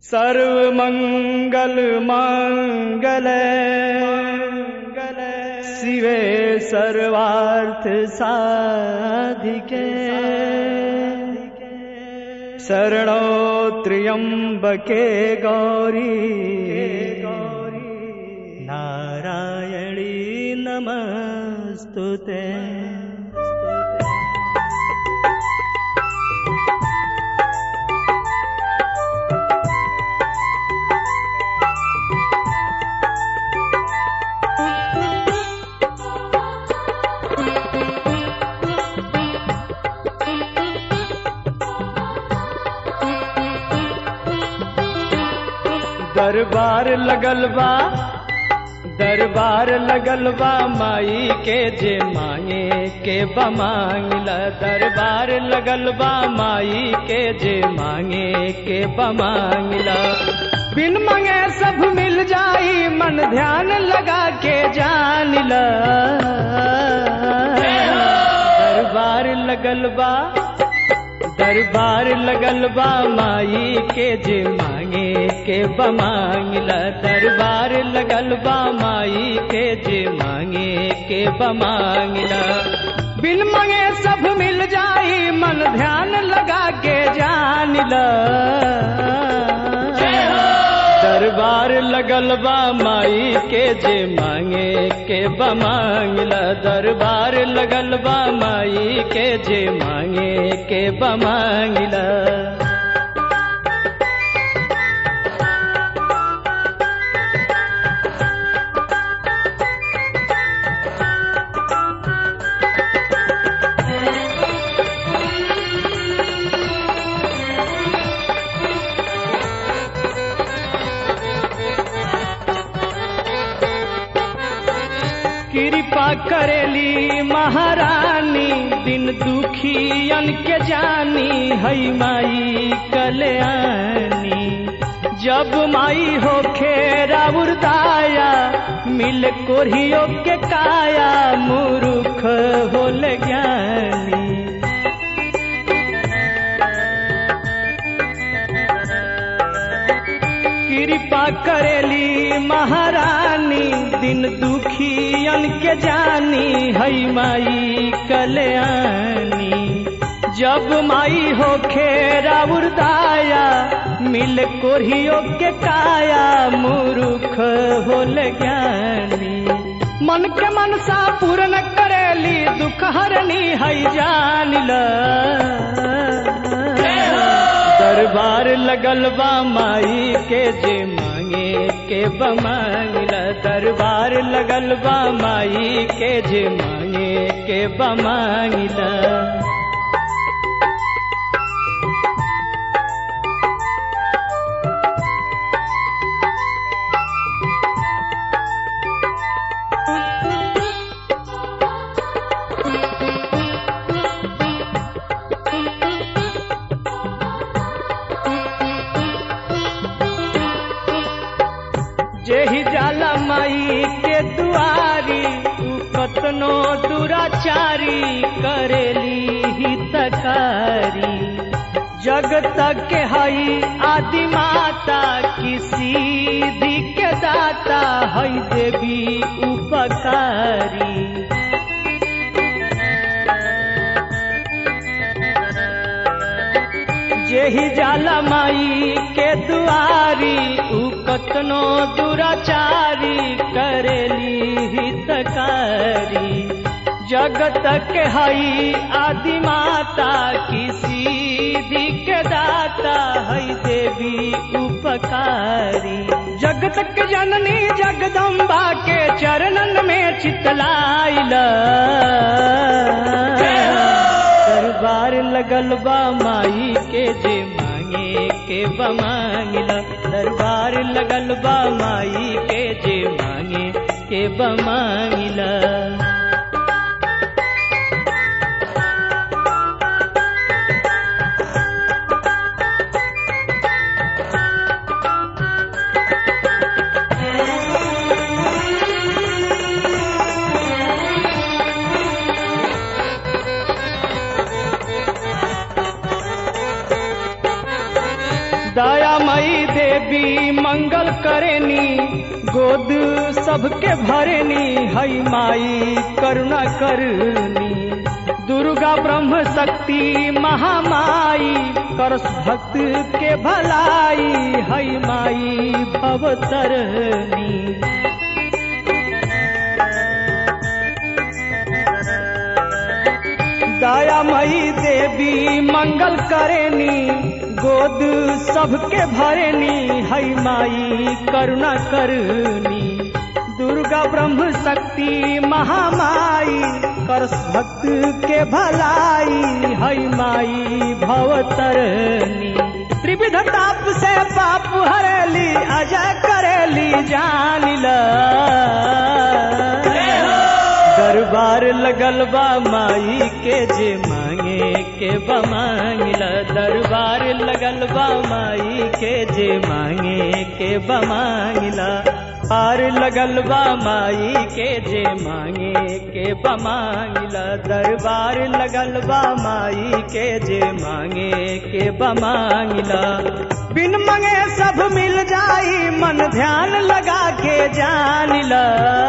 सर्वमङ्गल माङ्गल शिवे सर्वार्थ साधिके शरणो त्र्यम्बके गौरी नारायणी नमस्तु ते दरबार लगल बा दरबार लगल बा माई के जे मांगे के बमांगला दरबार लगल बा माई के जे मांगे के बमांगला बिन मांगे सब मिल जाई मन ध्यान लगा के जान ला दरबार लगल बा दरबार लगल बा माई के जे मांगे के बमांगला दरबार लगल बा माई के जे मांगे के बमांगला बिन मांगे सब मिल जाई मन ध्यान लगा के जान ला दरबार लगल बा माई के जे मांगे के बमांगला दरबार लगल बा माई के जे मांगे के बमांगला कृपा करेली महारानी दिन दुखियन के जानी हई माई कल्याणी जब माई हो खेरा उर्दाया मिल कोरियो के काया मूर्ख होल ज्ञानी कृपा करेली महारानी दिन दुखियन के जानी हई माई कल्याणी जब माई हो खेरा उर्दाया मिल कोरियो के काया मूर्ख होल ज्ञानी मन के मनसा पूर्ण करेली दुख हरनी हई जान ला दरबार लगल बा माई के जे मांगे के बमांगला दरबार लगल बा माई के जे मांगे के बमांगला जेहि जाला माई के दुआरी तू कतनो दुराचारी करेली हितकारी जगत के हई आदि माता किसी दी के दाता हई देवी उपकारी जेहि जाला माई के दुआरी उ कतनो दुराचारी करेली हितकारी जगत के हई आदि माता किसी दी के दाता हई देवी उपकारी जगत के जननी जगदम्बा के चरणन में चितलाइला दरबार लगल बा माई के जे मांगे के बमांगला दरबार लगल बा माई के जे मांगे के बमांगला दया मई देवी मंगल करेनी गोद सबके भरेनी हई माई करुणा करनी दुर्गा ब्रह्म शक्ति महामाई करस भक्त के भलाई हई माई भवतरनी दयामयी देवी मंगल करेनी गोद सबके भरेनी हई माई करुणा करनी दुर्गा ब्रह्म शक्ति महामाई कर भक्त के भलाई हई माई भवतरनी त्रिविध ताप से पाप हरेली अजय करेली जान ला दरबार लगल बा माई के जे मांगे के बा मांगिला दरबार लगल बा माई के जे मांगे के बा मांगिला पार लगल बा माई के जे मांगे के बा मांगिला दरबार लगल बा माई के जे मांगे के बा मांगिला बिन मंगे सब मिल जाई मन ध्यान लगा के जान ला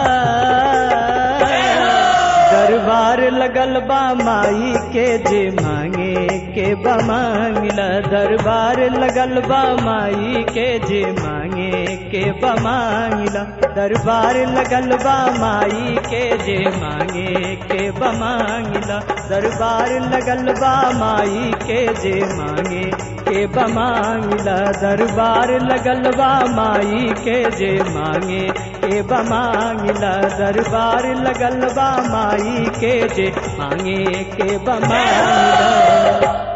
दरबार लगल बा माई के जे मांगे के बा मांगिला दरबार लगल बा माई के जे मांगे के बा मांगिला दरबार लगल बा माई के जे मांगे के बा मांगिला दरबार लगल बा माई के जे मांगे के बा मांगिला दरबार लगल बा माई के जे मांगे के बा मांगिला दरबार लगल बा माई के जे मांगे के बा मांगिला